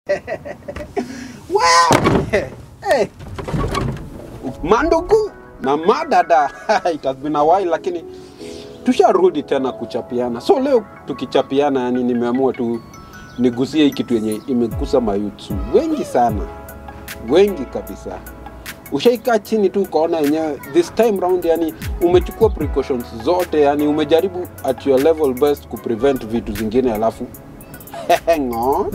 Wow! Hey. Mandugu na madada it has been a while, lakini tusharudi tena kuchapiana. So leo tukichapiana, yani nimeamua tu nigusie hii kitu yenye imegusa mayutsu wengi sana, wengi kabisa. Ushaikaa chini tu ukaona yenyewe this time round, yani umechukua precautions zote, yani umejaribu at your level best kuprevent vitu zingine, alafu ngo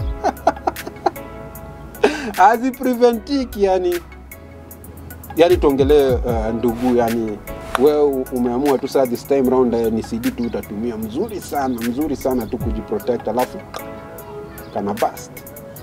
hazipreventiki yani yani tuongelee uh, ndugu yani wewe umeamua tu saa this time round uh, ni CD tu utatumia mzuri sana mzuri sana tu kujiprotect alafu kana bust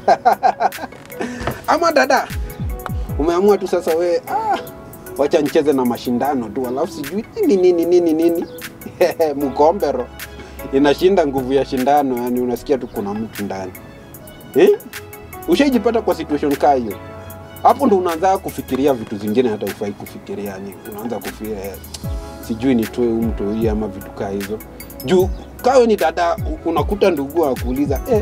ama dada umeamua tu sasa we ah, wacha nicheze na mashindano tu alafu sijui nini nini nini nini mkombero inashinda nguvu ya shindano yani unasikia tu kuna mtu ndani eh? ushaijipata kwa situation kaa hiyo hapo ndo unaanza kufikiria vitu zingine hata ufai kufikiria yani unaanza kufikiria eh, sijui nitoe huu mtu hii ama vitu kaa hizo juu kawe ni dada u- unakuta ndugu akuuliza eh,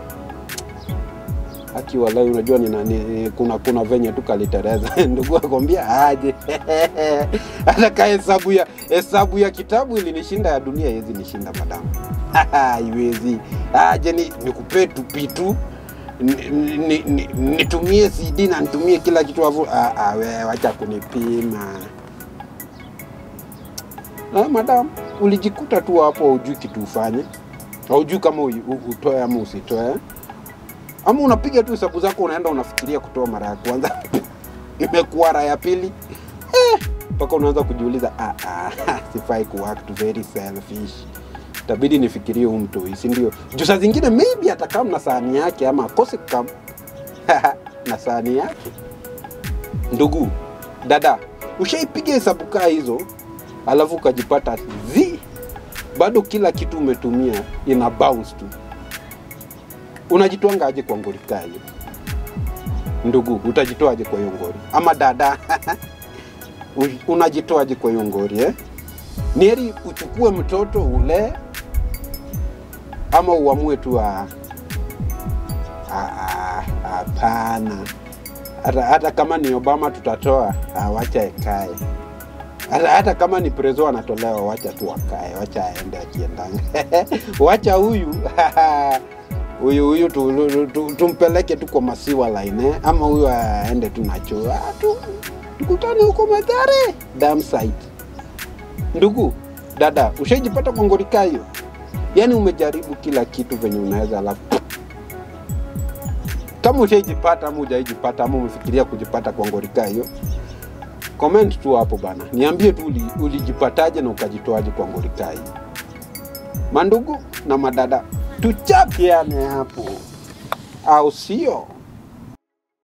aki walai unajua ni nani kuna kuna venye tu kalitereza ndugu akwambia aje hata ka hesabu ya hesabu ya kitabu ilinishinda ya dunia iwezi nishinda madamu iwezi aje ni nikupee tupitu ni- ni- ni- nitumie cd na nitumie kila kitu afu ah, ah, we wacha kunipima ah, madam ulijikuta tu hapo haujui kitu ufanye haujui kama u- u- utoe ama usitoe ama unapiga tu hesabu zako unaenda unafikiria kutoa mara ya kwanza imekuwa mara ya pili Eh, mpaka unaanza kujiuliza ah, ah, sifai kuact very selfish tabidi nifikirie huu mtu si ndio juu saa zingine maybe atakam na sahani yake ama akose kam na sahani yake ndugu dada ushaipiga hesabu kaa hizo alafu ukajipata zi bado kila kitu umetumia ina bounce tu unajitwanga aje kwa ngori kaa hiyo ndugu utajitoaje kwa hiyo ngori ama dada u- unajitoaje kwa hiyo ngori eh? ni heri uchukue mtoto ulee ama uamue tu ah, ah, ah, hapana hata, hata kama ni obama tutatoa ah, wacha ekae hata, hata kama ni prezo anatolewa wacha tu akae wacha aende akiendanga wacha huyu huyu huyu tu, tu, tu, tumpeleke tu kwa masiwa line eh? ama huyu aende tu nacho ah, tu, tukutane huko madhare dam site ndugu dada ushaijipata kwa ngorika hiyo yaani umejaribu kila kitu venye unaweza alafu kama ushaijipata ama ujaijipata ama umefikiria kujipata kwa ngorika hiyo comment tu hapo bana niambie tu uli- ulijipataje na ukajitoaje kwa ngorika hiyo mandugu na madada tuchapiane hapo au sio